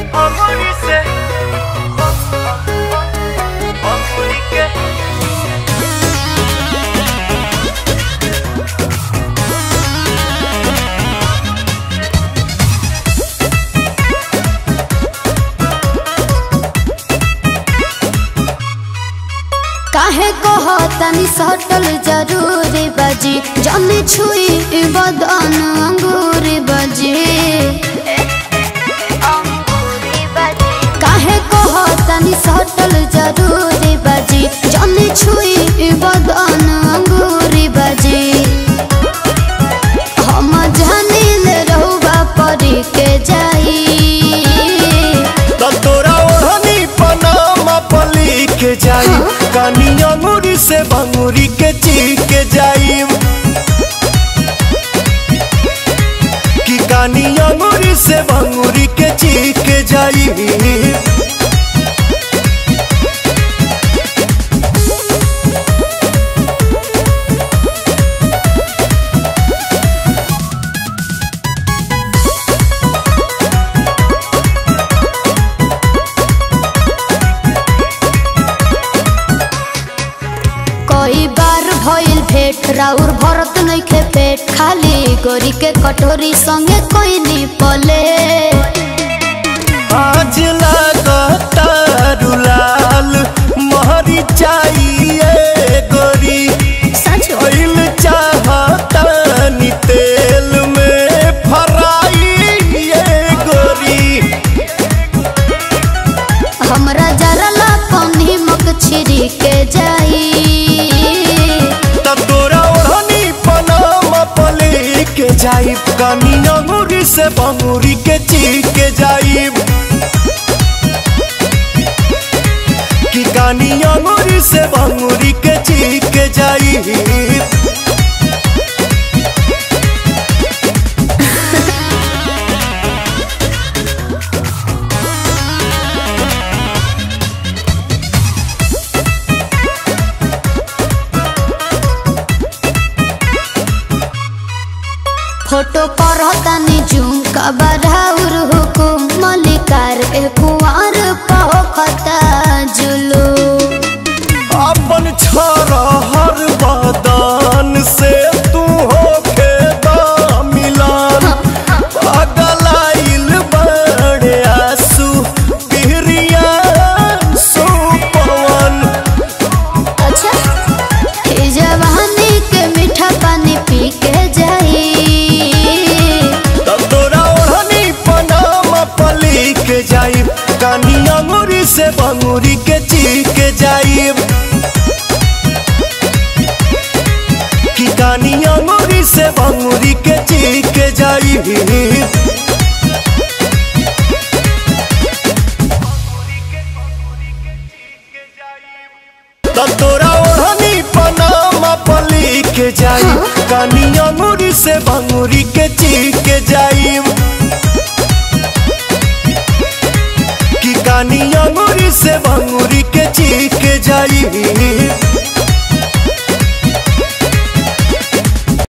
अंगूरी से अंगूरी के काहे कहो तनी सटल जरूरी बजी जनी छुई बदन अंगूरी बजी काहे कहो तनी सटल जरूरी बजी जनी छुई बदन अंगूरी बजी हम जानिल रहुबा परी के जाई त तोरा ओढ़नी पनामा पली के जाई कानी अंगूरी से बंगूरी के ची के जाई कि कानी अंगूरी से बंगूरी के ची के जाई कई बार भइल भेट राउर भरत नइखे पेट खाली गोरी के कटोरी संगे कोई नी पले आज लागता रुलाल महरी चाहिए गोरी सच ऑयल चाहता नी तेल में फराई ये गोरी हमरा जरा ला पानी मक छिरी के जाई त तोरा ओढ़नी पनामा पले के जाई कानी अंगूरी से बंगूरी के ची के जाई कि कानी अंगूरी से बंगूरी के ची के जाई फोटो पर तनी जूम का बराउर हुकुम मलिकार ए कुंवर पहोखता जुलू अपन छोरा हर बदन से तू हो खेदा मिलान पगलाइल बड़े आंसू पिहरिया सुपवन अच्छा ए जवानी के मीठा पानी पी के जाई तब तोरा ओढ़नी पनामा पली के जाई कानी अंगूरी से बंगूरी के ची के जाई कि कानी अंगूरी से बंगूरी के ची के जाई तब तोरा ओढ़नी पनामा पली के जाई कानी अंगूरी से बंगूरी के ची के जाई कि कानी अंगूरी से बंगूरी के ची के जाई